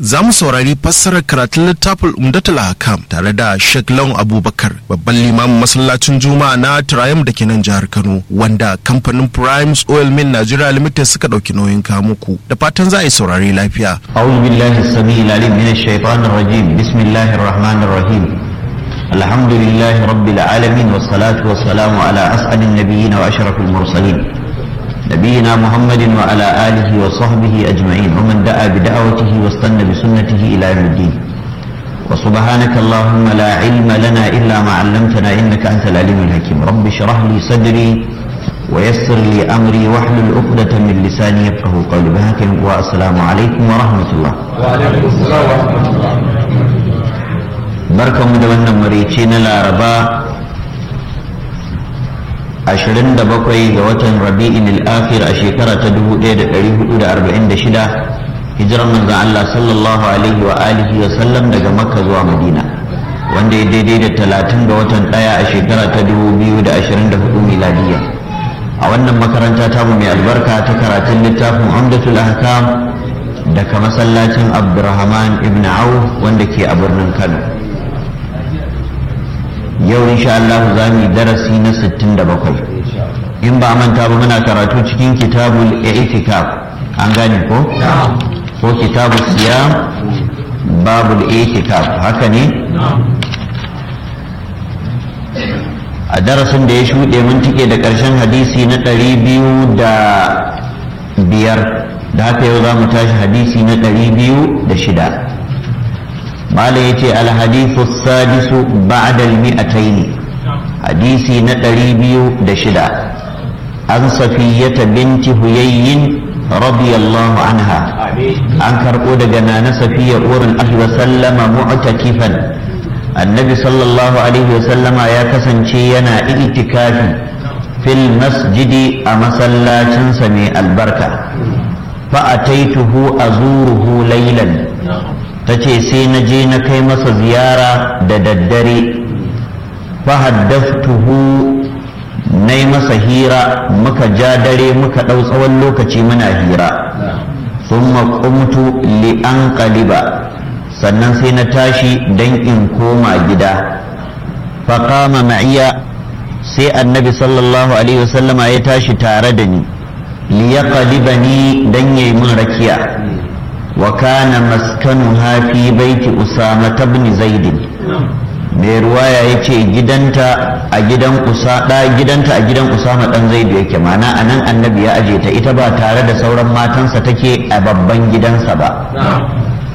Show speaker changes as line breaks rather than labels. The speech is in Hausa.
za mu saurari fassarar karatun littafin umdatul hakam tare da Sheikh Lawan Abubakar babban limamin masallacin Juma'a na Triumph da ke nan jihar Kano wanda kamfanin Primes Oil Mill Nigeria Limited suka ɗauki nauyin kamuku da fatan za a yi saurari lafiya.
أعوذ بالله السميع العليم من الشيطان الرجيم بسم الله الرحمن الرحيم الحمد لله رب العالمين والصلاة والسلام على أسعد النبيين وأشرف المرسلين نبينا محمد وعلى آله وصحبه أجمعين ومن دعا بدعوته واستنى بسنته إلى يوم الدين وسبحانك اللهم لا علم لنا إلا ما علمتنا إنك أنت العليم الحكيم رب اشرح لي صدري ويسر لي أمري واحلل عقدة من لساني يفقه قولي بهاك والسلام عليكم ورحمة الله
وعليكم السلام ورحمة الله
barkan mu da wannan marici na laraba 27 ga watan rabi'in al-akhir a shekara ta 1446 hijirar manzon Allah sallallahu alaihi wa alihi wa sallam daga makka zuwa madina wanda ya daidai da 30 ga watan daya a shekara ta 2024 miladiya a wannan makaranta tamu mai albarka ta karatun littafin umdatul ahkam daga masallacin abdurrahman ibn auf wanda ke a birnin kano yau insha Allah za mu yi darasi na 67 in ba manta ba muna karatu cikin kitabul i'tikaf an gane ko ko kitabul siyam babul i'tikaf haka ne a darasin da ya shuɗe mun tike da ƙarshen hadisi na ɗari biyu da biyar da haka yau za mu tashi hadisi na ɗari biyu da shida malam yace alhadithu sadisu ba'da almi'atayn hadisi na ɗari biyu da shida an safiyata binti huyayyin radiyallahu anha an karɓo daga nana safiya urin ahli wa sallama mu'takifan annabi sallallahu alaihi wa sallama ya kasance yana itikafi fil masjidi a masallacinsa mai albarka fa ataituhu azuruhu laylan ta ce sai na je na kai masa ziyara da daddare fahaddaftuhu na yi masa hira muka ja dare muka ɗau tsawon lokaci muna hira sun maƙumtu li'an ƙaliba sannan sai na tashi don in koma gida faƙama ma'iya sai annabi sallallahu alaihi wasallama ya tashi tare da ni liya ni don ya yi min rakiya وكان مسكنها في بيت أسامة بن زيد mai ruwaya ya ce gidanta a gidan gidanta a gidan usama dan zaidu yake mana a nan annabi ya aje ta ita ba tare da sauran matansa take a babban gidansa ba